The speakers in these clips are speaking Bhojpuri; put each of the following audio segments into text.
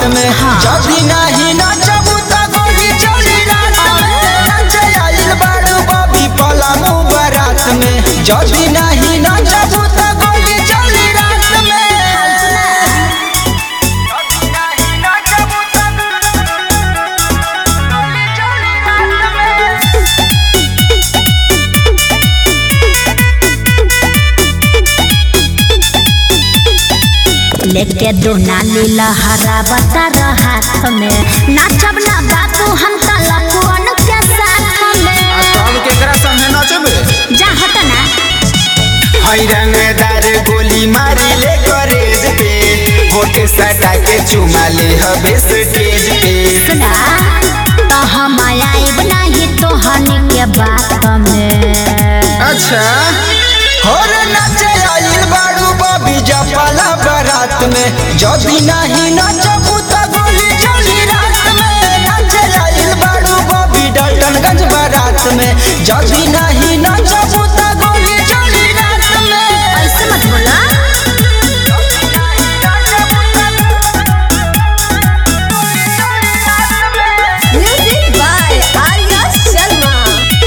में जदी नहीं नचबू त गोली चली रात में नचे आइल बाड़ू बबी पलामू बारात में जदी नहीं नचबू त गोली चली रात में जदी नहीं नचबू त गोली चली रात में लेके दो नाली लहरा बता हाथ में नाचब ना बाबू हम तलकुअन के साथ में हम केकरा संगे नचबे जा हट ना हई रंगदार गोली मारी ले करेज पे होटे सटा के चुमा ले हबे स्टेज पे सुना तो हम आइब नहीं तो हनी के बात में अच्छा होर नचे आइल बाड़ू बबी जपाला बारात में जदी नहीं नचबू त गोली चली रात में नचे आइल बाड़ू बबी डाल्टनगंज बारात में जदी नहीं नचबू त गोली चली रात में ऐसे मत बोला Music by Arya Sharma.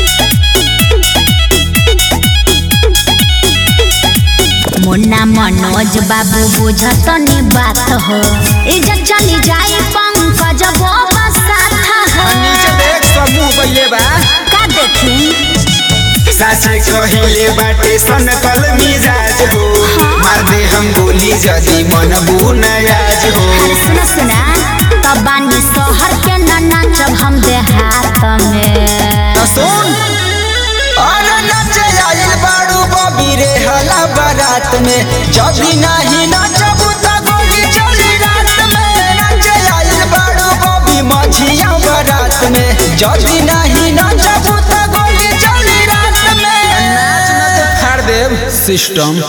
मुन्ना मनोज बाबू बुझत नी बात हो इज्जत चली जाए पंकज बाबा साथ हो नीचे देख समूह बइले बा का देखी साचे कहिले बाटे सन कल मिजाज हो मार दे हम गोली जदी मन बुनायाज हो अरे सुना सुना तब बानी शहर के न नाचब हम देहात में त सुन अरे नचे आइल बाड़ू बबी रे हला बारात में जदी नहीं नचबू त गोली चली रात में नचे आइल बाड़ू बबी मछिया बारात में जदी नहीं नचबू त गोली चली रात में नाच न तो फाड़ देव सिस्टम